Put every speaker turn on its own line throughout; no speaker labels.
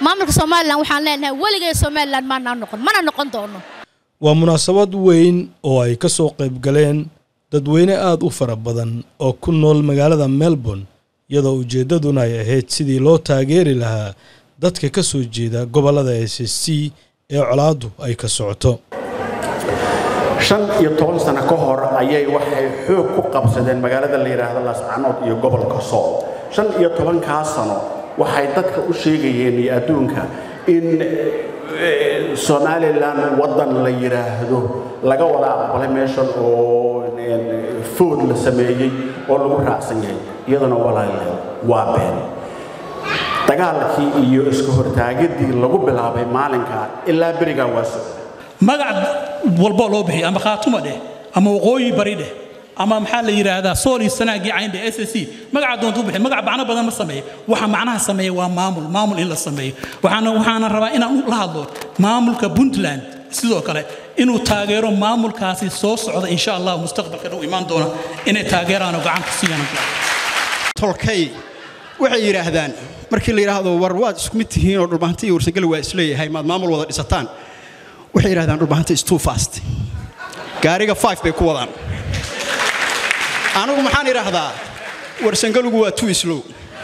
maamulka somalilan waxaan leenahay weligay somalilan maanaa noqon mana noqon doono
waa munaasabad weyn oo ay ka soo qayb galeen dadweyne aada u fara badan oo ku nool magaalada melbourne iyadoo ujeeddaduna ay ahayd sidii loo taageeri lahaa dadka ka soo jeeda gobollada s s c ee colaaddu ay ka socoto
shan iyo toban sano ka hor ayay waxay xoog ku qabsadeen magaalada la yidhaahdo laascanood iyo gobolka sool shan iyo tobankaa sano waxay dadka u sheegayeen iyo adduunka in somalilan waddan la yidhaahdo laga wada aqbalay meeshan oo food la sameeyey oo lagu raacsan yahay iyaduna walaalayaal waa been dagaalkii iyo iska hortaagadii lagu bilaabay maalinkaa ilaa berigaa waa socda
magac walboo loo bixiyo ama khaatuma dheh ama waqooyi bari dheh ama maxaa la yidhaahdaa sool iyo sanaagii cayndhe s s c magaca doonta u bixi magac macno badan ma sameeya waxa macnaha sameeya waa maamul maamul in la sameeyo waxaana waxaana rabaa inaan la hadlo maamulka puntland sidoo kale inuu taageero maamulkaasi soo socda insha allah mustaqbalka dhow imaan doona inay taageeraan oo gacanka siiyaan
tolkay waxay yidhaahdaan markii la yidhaahdo war waad isku mid tihiin oo dhulbahanta iyo warsangeli waa isleeyahay maad maamul wada dhisataan waxay yidhahdaan dhulbahanta is too fast gaariga five bay ku wadaan anigu maxaan idhaahdaa warsangalugu waa too slow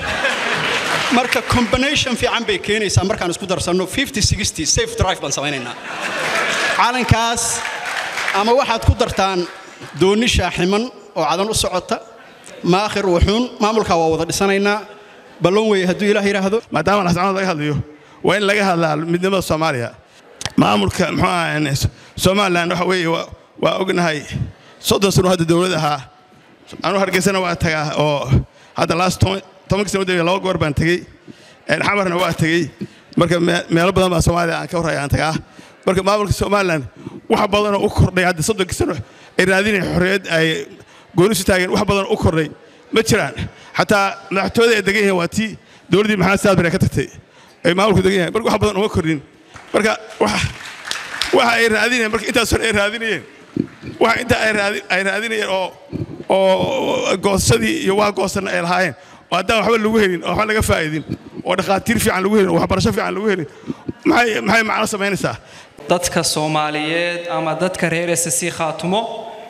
marka combination fiican bay keenaysaa markaan isku darsanno safe drive baan samaynaynaa calankaas ama waxaad ku dartaan doonni shaaximan oo cadan u socota maakhir wuxuun maamulkaa waa wada dhisanaynaa ballon weeye hadduu ilaah yidhaahdo
maadaama lascanood laga hadlayo waa in laga hadlaa midnimada soomaaliya maamulka muxuu ahaa somalilan waxa weeye waa ognahay soddon sano hadda dowlad ahaa anuu hargeysana waa tagaa oo hadda laast tobankii sano udambey laba goor baan tegey xamarna waa tegey marka meelo badan baa soomaaliya aan ka horraya aan tagaa marka maamulka somalilan wax badanoo u kordhay hadda soddonkii sano ay raadinaya xorriyad ay goonisu taageen wax badanoo u kordhay ma jiraan xataa madaxtooyada ay degan yihiin waa tii dowladdii maxamed saad bare ka tagtay ay maamulku degan yahay marka wax badan uma kordhin marka waxa ay raadinayeen marka intaas hore ay raadinayeen waxa inta ay raadinayeen oo oo goosashadii iyo waa goosanna ay lahaayeen oo haddaan waxba lagu helin oo waxba laga faa'idin oo dhakhaatiir fiican lagu helin oo waxbarasho fiican lagu helin maxay maxay macno samaynaysaa
dadka soomaaliyeed ama dadka reer s c khaatumo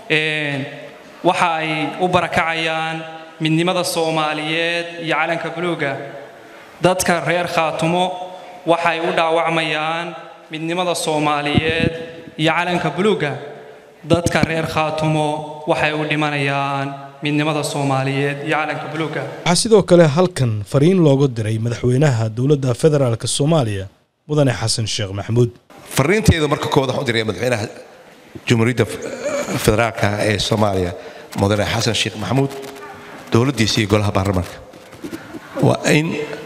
waxa ay u barakacayaan midnimada soomaaliyeed iyo calanka buluuga dadka reer khaatumo waxay u dhaawacmayaan midnimada soomaaliyeed iyo calanka buluuga dadka reer khaatumo waxay u dhimanayaan midnimada soomaaliyeed iyo calanka buluuga
waxaa sidoo kale halkan fariin looga diray madaxweynaha dowladda federaalk soomaaliya mudane xasan sheekh maxamuud
fariinteedu marka koowaad waxaan u diraya madaxweynaha jumhuuriyadda federaalka ee soomaaliya mudane xasan sheekh maxamuud dowladdiisa iyo golaha baarlamaanka waa in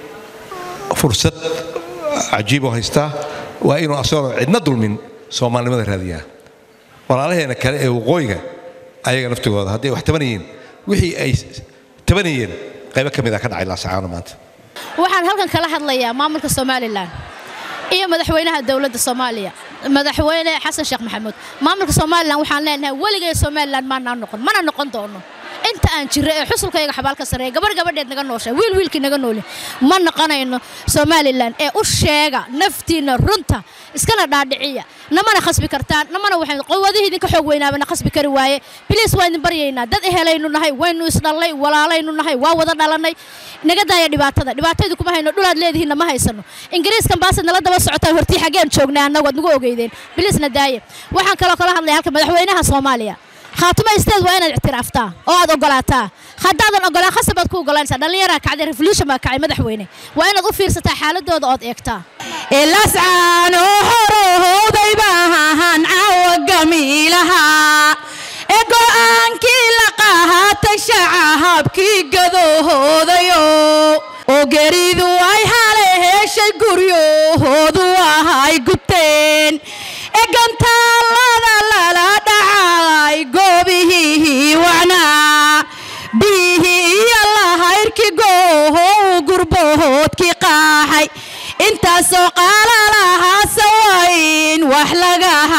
fursad cajiib oo haystaa waa inuu asagoo cidna dulmin soomaalinimada raadiyaa walaalaheena kale ee waqooyiga ayaga naftigooda hadday wax tabanayeen wixii ay tabanayeen qaybo ka mid a ka dhacay laasacaano maanta
waxaan halkan kala hadlayaa maamulka somalilan iyo madaxweynaha dowladda soomaaliya madaxweyne xasan sheekh maxamuud maamulka somalilan waxaan leenahay weligay somalilan maanaa noqon mana noqon doono inta aan jirro ee xusulkayga xabaalka sareeya gabar gabadheed naga noosha wiil wiilkii naga nooli ma noqonayno somalilan ee u sheega naftiinna runta iskana dhaadhiciya namana khasbi kartaan namana waxay quwadihii idinka xoog weynaabana khasbi kari waaye biliis waa idin baryaynaa dad ehelaynu nahay waynu isdhallay walaalaynu nahay waa wada dhalannay naga daaya dhibaatada dhibaataydu kuma hayno dhulaad leedihiinna ma haysano ingiriiskan baasad nala daba socotaan hortii xaggeen joognay annagu aad nagu ogeydeen biliisna daaya waxaan kaloo kala hadlaya halka madaxweynaha soomaaliya khaatuma isteed waa inaad ictiraaftaa oo aad ogolaataa haddaadan ogolaan khasab baad ku ogolanaysaa dhallinyaraa kacday revolution baa kacay madaxweyne waa inaad u fiirsataa xaaladooda ood eegtaa
ilascaano horahooday baahan caawa gamiilaha ee go'aankii la qahatay shaca habkii gadahoodayo oo geridu ay hale heshay guryahoodu ahay gubteen ee gantaalada lala dhacay goobihii wacnaa biyihii iyo lahayrkii goohow gurbahoodkii qaaxay intaasoo qaala lahaase waa in wax lagaha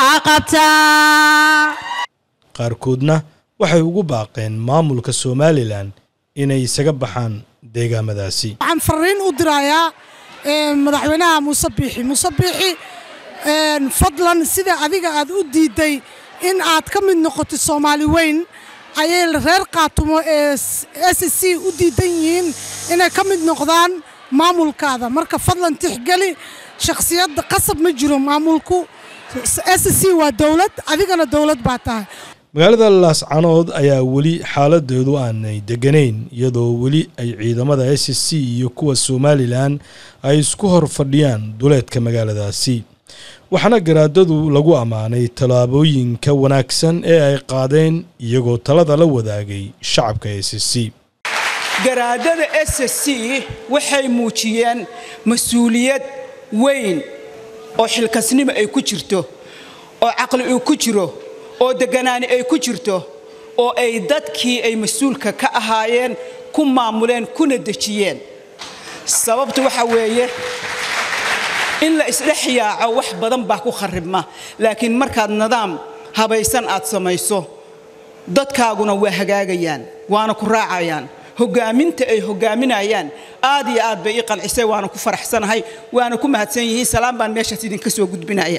qabtaa
qaarkoodna waxay ugu baaqeen maamulka somalilan inay isaga baxaan deegaamadaasi
waxaan fariin u dirayaa madaxweynaha muuse biixi muuse biixi fadlan sida adiga aad u diidday in aad ka mid noqotid soomaali weyn ayay reer qaatumo ee s c u diidan yihiin inay ka mid noqdaan maamulkaada marka fadlan tixgeli shakhsiyadda qasab ma jiro maamulku s c waa dowlad adigana dowlad baa tahay
magaalada laascanood ayaa weli xaaladeedu aanay deganayn iyadoo weli ay ciidamada s c iyo kuwa somalilan ay isku hor fadhiyaan duleedka magaaladaasi waxaana garaadadu lagu ammaanay tallaabooyinka wanaagsan ee ay qaadeen iyagoo talada la wadaagay shacabka s c
garaadada s c waxay muujiyeen mas-uuliyad weyn oo xilkasnimo ay ku jirto oo caqli uu ku jiro oo degganaani ay ku jirto oo ay dadkii ay mas-uulka ka ahaayeen ku maamuleen kuna dejiyeen sababtu waxa weeye in la isdhex yaaco wax badan baa ku kharribma laakiin markaad nidaam habaysan aad samayso dadkaaguna waa hagaagayaan waana ku raacayaan hoggaaminta ay hoggaaminayaan aad iyo aad bay ii qancisay waana ku faraxsanahay waana ku mahadsan yihiin salaam baan meeshaas idinka soo gudbinaya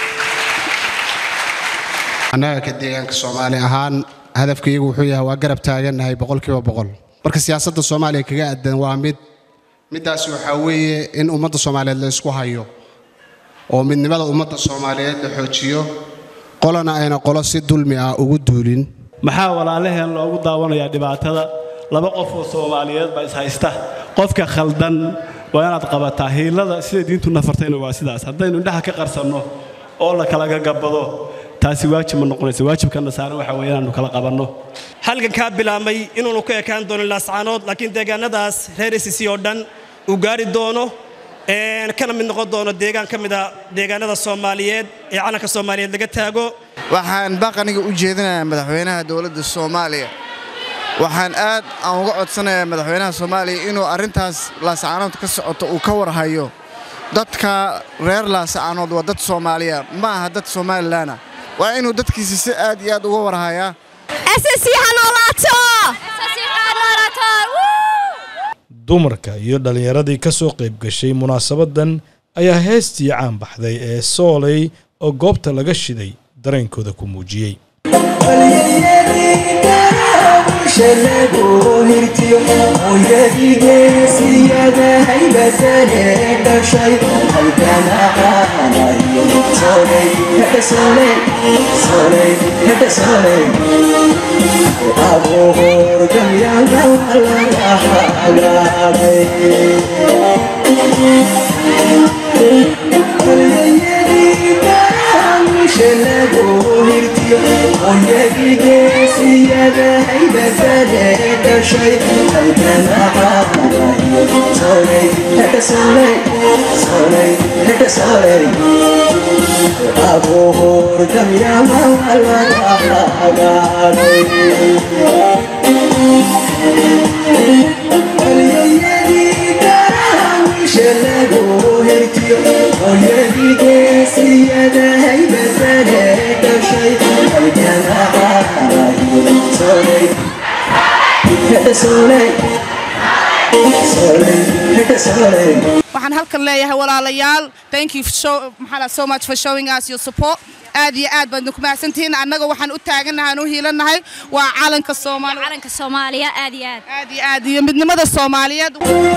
annaga ka deegaanka soomaali ahaan hadafkaygu wuxuu yahay waa garab taagannahay boqolkiiba boqol marka siyaasadda soomaaliya kaga aadan waa mid middaas waxaa weeye in ummadda soomaaliyeed la isku hayo oo midnimada ummadda soomaaliyeed la xoojiyo qolana ayna qolo si dulmi ah ugu duulin
maxaa walaalaheen loogu daawanayaa dhibaatada laba qof oo soomaaliyeed baa ishaysta qofka khaldan waa inaad qabataa hiilada sida diintu nafartayna waa sidaas haddaynu indhaha ka qarsanno oo la kala gagabado taasi waajib ma noqonaysa waajibkana saaran waxa weeye inaannu kala qabanno
halgankaa bilaabmay inuunu ku ekaan doonin laascaanood laakiin deegaanadaas reer sc oo dhan uu gaari doono kana mid noqon doono deegaan ka mida deegaanada soomaaliyeed ee calanka soomaaliyeed laga taago
waxaan baqaniga u jeedinayaa madaxweynaha dowladda soomaaliya waxaan aad aan uga codsanayaa madaxweynaha soomaaliya inuu arrintaas laascaanood ka socoto uu ka warhayo dadka reer laascaanood waa dad soomaaliya ma aha dad somalilanah waa inuu dadkiisa si aad iyo aad uga warhayaa
dumarka iyo dhallinyaradii ka soo qayb gashay munaasabadan ayaa heestii caan baxday ee sooley oo goobta laga shiday dareenkooda ku muujiyey
waxaan halkan leeyahay walaalayaal thank you so, maxaa so much for showing us your support aad iyo aad baad ku mahadsantihiin annaga waxaan u taagannahay aan u hiilannahay waa calanka soomaaliya
calanka soomaaliya aad iyo aad
aad iyo aad iyo midnimada soomaaliyeed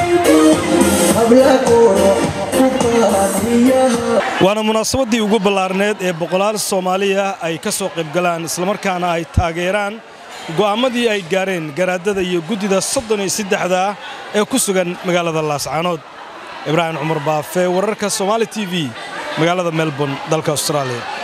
waana munaasabaddii ugu ballaarneed ee boqolaal soomaaliya ay ka soo qaybgalaan islamarkaana ay taageeraan go'aammadii ay gaareen garaadada iyo guddida soddon iyo saddexda ah ee ku sugan magaalada laascaanood ibraahim cumar baafe wararka somaali t v magaalada melbourne dalka austraaliya